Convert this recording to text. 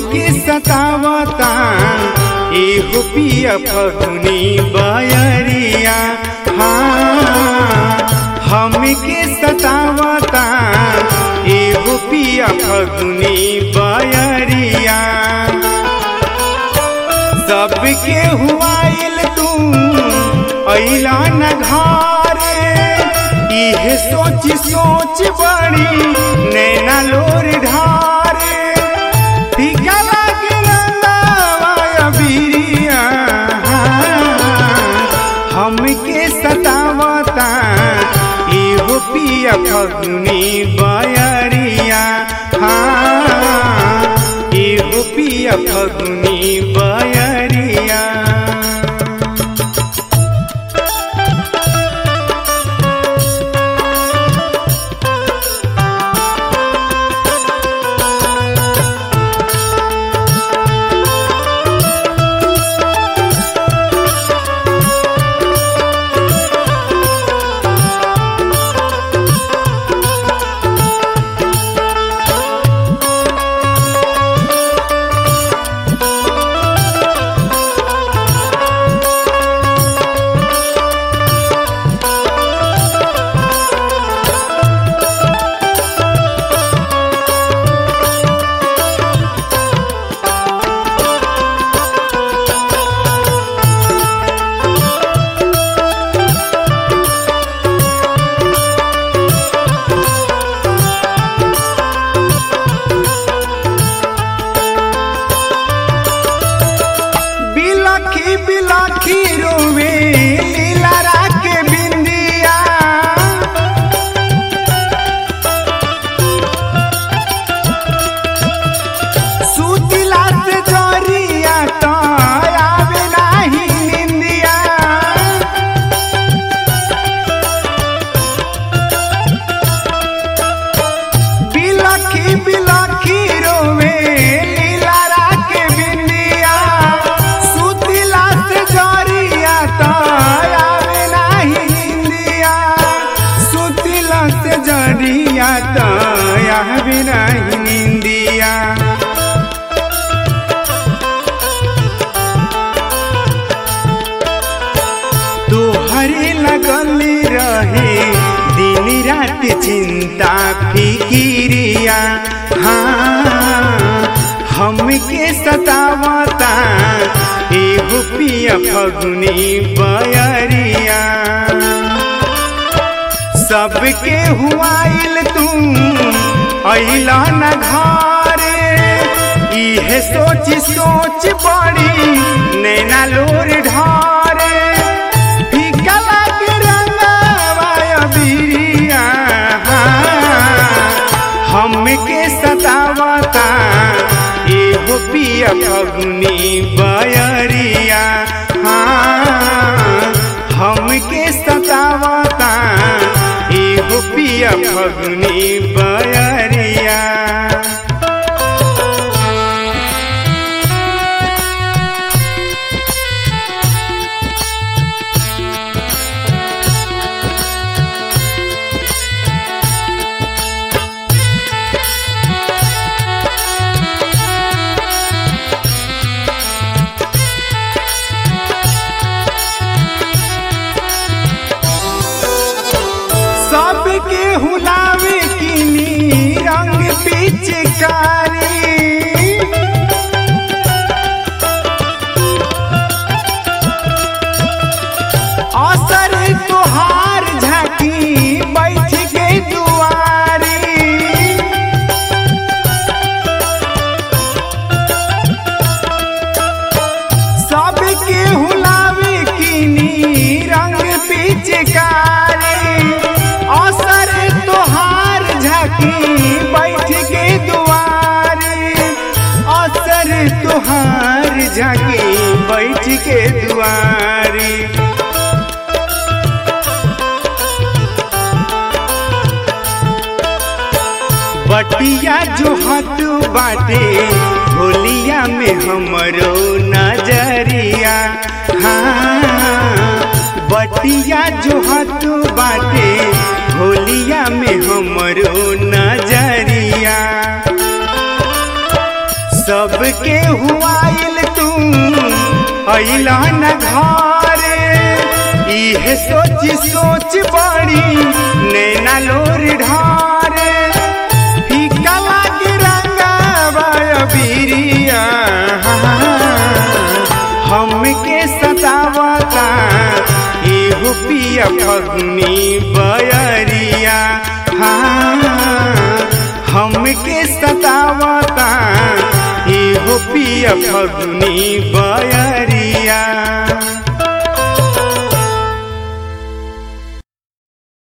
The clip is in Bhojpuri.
हमके सतावता एहो पिया फगुनी बयरिया हाँ हमके सतावता एहो पिया फगुनी बयरिया सबके हुआइल तू अइला न घरे इहे सोच सोच बड़ी नैना लोर ढारे फीका लागे रंगावा बिरिया हमके सतावता इहो पिया फगुनी बयरिया हाँ इहो पिया फगुनी बयरिया बिलखी बिलखी रोवे लीला के बिंदिया सुतिला से जरिया तो आवे नाही निंदिया बिलखी बिलखी रोवे लीला के बिंदिया सुतिला से जरिया तो आवे नाही निंदिया सुतिला से जरिया तो आवे नाही निंदिया तोहरे लगल रहे दिन रात चिंता फिकिरिया हाँ हमके सतावता एगो पिया फगुनी बयरिया सबके हुआइल तू अइला न घरे इहे सोच सोच बड़ी नैना लोर ढारे फीका लागे रंगावा बिरिया हमके सतावता एगो पिया फगुनी बयरिया हाँ हमके सतावता एगो पिया फगुनी बयरिया सबके हुलावे किनी रंग पिचकारी असर तोहार झाकी बैठ के दुआरी सबके हुलावे किनी रंग पिचकारी असर तोहार झाकी बैठ के दुआरी असर तोहार झाकी बैठ के दुआरी बटिया जो हाथ बाटे होलिया में हमरो नजरिया हाँ बटिया जो हाथ बाटे होलिया में हमरो नजरिया सब सबके हुआइल तू अइला न घरे इहे सोच सोच बड़ी नैना लोर ढारे फीका लागे रंगावा बिरिया हमके सतावता एहो पिया फगनी बयरिया हाँ हमके सतावता एहो पिया फगनी बयरिया